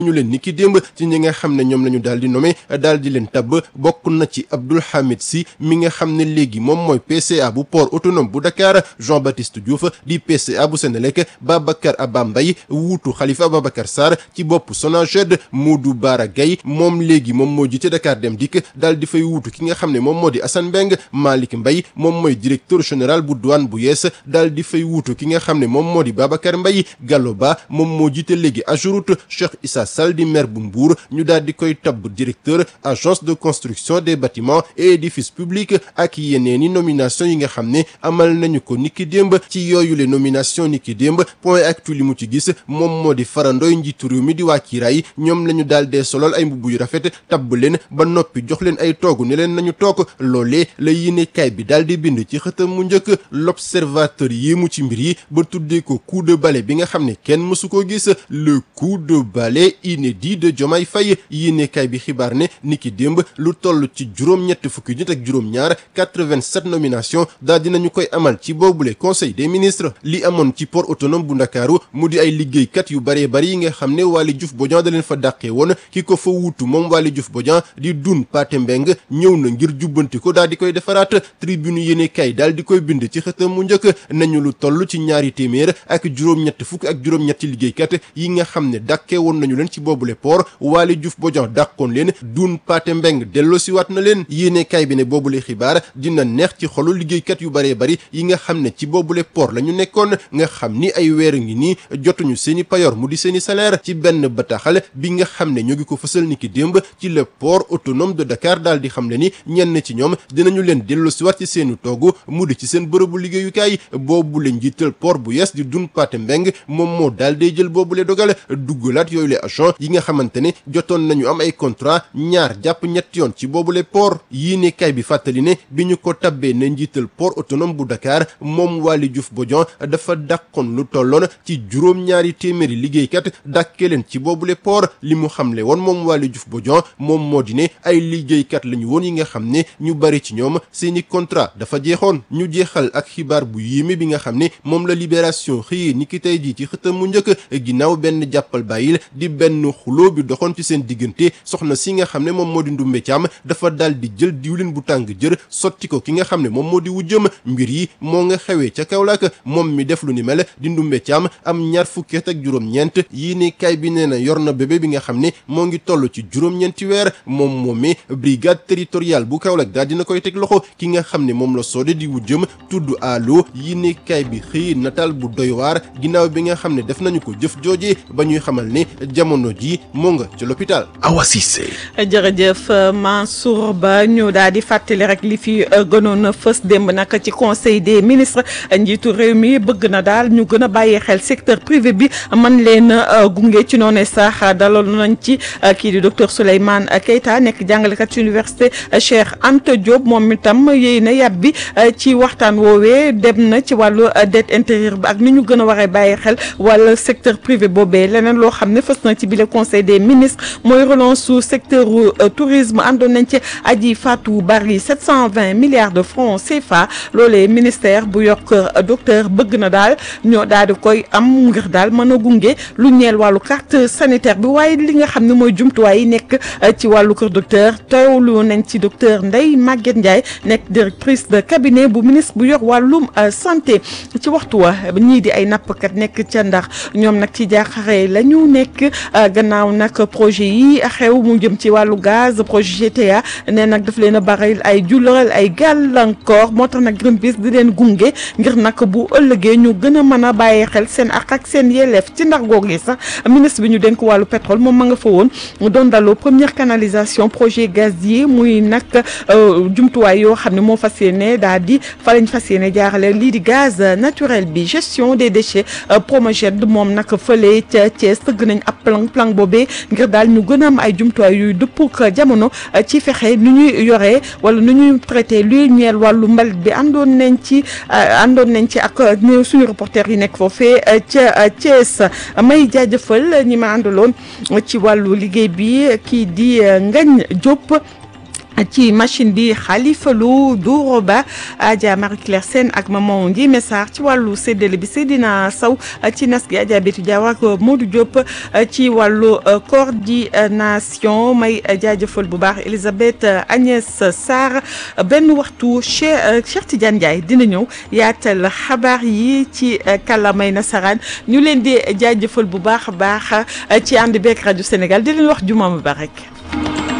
ñu leen ni ki démb ci ñi nga xam ne ñoom la ñu daal di nommé daal di leen tabb bokk na ci Abdoul Hamid Sy mi nga xam ne léegi moom mooy PCA bu port autonome bu Dakar Jean-Baptiste Diouf di PCA bu Senelec Babacar Abba Mbaye wuutu Khalifa Ababacar Sarr ci bopp Sonaged Modou Bara Gaye moom léegi moom moo jiite Dakar Dem Dikk daal di fay wuutu ki nga xam ne moom moo di Assane Mbeng Malick Mbaye moom mooy directeur général bu douane bu yees daal di fay wuutu ki nga xam ne moom moo di Babacar Mbaye Gallo Ba moom moo jiite léegi Ageroute Cheikh Issa Sall di maire bu Mbour ñu daal di koy tabb directeur agence de construction des bâtiments et édifices publics ak yeneeni nomination yi nga xam ne amal nañu ko niki démb ci yooyu le nomination niki démb point actu li mu ci gis moom moo di farandoy njiitu réew mi di waa kiiraay ñoom la ñu daal dee solol ay mbubb yu rafet tabb leen ba noppi jox leen ay toogu ne leen nañu toog loolee la yéenekaay bi daal di bind ci xëtam mu njëkk l'observateur yéemu ci mbir yi ba tuddee ko coup de balai bi nga xam ne kenn mësu ko gis le coup de balai inédit de Diomaye Faye yéenekaay bi xibaar ne niki démb lu toll ci juróom-ñett fukki nit ak juróom-ñaar 87 nomination daal dinañu koy amal ci boobule conseil des ministres li amoon ci port autonome bu ndakaaru mu di ay liggéeykat yu baree bari yi nga xam ne Waly Diouf Bodian da leen fa dàqee woon ki ko fa wuutu moom Waly Diouf Bodian di dun Pathé Mbeng ñëw na ngir jubbanti ko daal di koy defaraat tribune yéenekaay daal di koy bind ci xëtam mu njëkk nañu lu toll ci ñaari téeméer ak juróom-ñett fukk ak juróom-ñetti liggéeykat yi nga xam ne dàqee woon nañu leen ci boobule port Waly Diouf Bodian dàqoon leen dun Pathé Mbeng delloosiwaat na leen yéenekaay bi ne boobule xibaar dina neex ci xolu liggéeykat yu baree bari yi nga xam ne ci boobule port la ñu nekkoon nga xam ni ay weer ngi nii jotuñu seeni payor mu di seeni salaire ci benn bataaxal bi nga xam ne ñoo ngi ko fësal ni ki démb ci le port autonome de Dakar daal di xam ne ni ñenn ci ñoom dinañu leen delloosiwaat ci seeni toogu mu di ci seen bërëbu liggéeyukaay boobule njiital port bu yees di dun Pathé Mbeng moom moo daal day jël boobule dogal duggalaat yooyu le agent yi nga xamante ne jotoon nañu am ay contrat ñaar jàpp ñetti yoon ci boobule port yii ne kay bi fàttali ne bi ñu ko tabbee ne njiital port autonome bu Dakar moom Waly Diouf Bodian dafa dàqoon lu tolloon ci juróom-ñaari téeméeri liggéeykat dàkkee leen ci boobule port li mu xamle woon moom Waly Diouf Bodian moom moo di ne ay liggéeykat lañu woon yi nga xam ne ñu bari ci ñoom seeni contrat dafa jeexoon ñu jeexal ak xibaar bu yéeme bi nga xam ne moom la libération xëyee ni ki tey jii ci xëtam mu njëkk ginnaaw benn jàppal bàyyil di benn xuloo bi doxoon ci seen diggante soxna si nga xam ne moom moo di Ndumbe Caam dafa daal di jël diwlin bu tàng jër sotti ko ki nga xam ne moom moo di wujjëm mbir yi moo nga xewee ca Kaolack moom mi def lu ni mel di Ndumbe Caam am ñaar fukki at ak juróom-ñeent yii ne kay bi nee na yor na bébé bi nga xam ne moo ngi toll ci juróom-ñeenti weer moom moomee brigade territoriale bu Kaolack daal dina koy teg loxo ki nga xam ne moom la soode di wujjëm tudd allo yii ne kay bi xëy nataal bu doy waar ginnaaw bi nga xam ne def nañu ko jëf jooje ba ñuy xamal ne jamono ji moo nga ca l'hôpital Awa Cissé jërëjëf Mansour Ba ñu daal di fàttali rek li fi gënoon a fës démb nag ci conseil des ministres njiitu réew mi bëgg na daal ñu gën a bàyyi xel secteur privé bi man leen gunge ci noonu sax dalal nañ ci kii di docteur Souleymane Keita nekk jàngalekat ci université Cheikh Anta Diop moom itam yéy na yàbbi ci waxtaan woowee dem na ci wàllu dette intérieure bi ak ni ñu gën a waree bàyyi xel wala secteur privé boobee leneen loo xam ne fës na ci bile conseil des ministres mooy relance su secteur tourisme àndoon nañ ci aji Fatou Bari 720 milliards de francs CFA loolee ministère bu yokk docteur bëgg na daal ñoo daal di koy am ngir daal mën a gunge lu ñeel wàllu carte sanitaire bi waaye li nga xam ne mooy jumtuwaay yi nekk ci wàllu kër docteur teewlu nañ ci docteur Ndeye Maguette Ndiaye nekk directrice de cabinet bu ministre bu yor wàllum santé ci waxtu wa ñii di ay nappkat nekk ca ndax ñoom nag ci jaaxare la ñu nekk gannaaw nag projet yi xew mu jëm ci wàllu gaz projet GTA ne nag daf leen a bari ay julal ay gàllankoor moo tax nag Greenpeace di leen gunge ngir nag bu ëllëgee ñu gën a mën a bàyyi xel seen ak ak seen yelleef ci ndax googu sax ministre bi ñu dénk wàllu pétrole moom ma nga fa woon doon daloo première canalisation projet gazier muy nag jumtuwaay yoo xam ne moo fas yéene daal di fa lañ fas yéene jaarale lii di gaz naturel bi gestion des déchets Promoged moom nag fële ca Thiès tëgg nañ ab plan plan boobee ngir daal ñu gën a am ay jumtuwaay yuy dëppuk jamono ci fexe nu ñuy yoree wala nu ñuy traité luy ñeel wàllu mbalit bi àndoon nañ ci àndoon nañ ci ak suñu reporter yi nekk foofee ca Thiès may jaajëfal ñi ma àndaloon ci wàllu liggéey bi kii di Ngagne Diop ci machine bi Khalifa Lo Douro Ba Adja Marie Claire Sène ak Maman Ndiémé Sarr ci wàllu séddale bi Seydina Sow ci nas gi Adja Bétu Diaw ak Modou Diop ci wàllu coordination may jaajëfal bu baax Elisabeth Agnès Sarr benn waxtu Cheikh Cheikh Tidiane Ndiaye dina ñëw yaatal xabaar yi ci kàllaamay nasaraan ñu leen di jaajëfal bu baax a baax ci ànd beeg rajo Sénégal di leen wax juma mubarak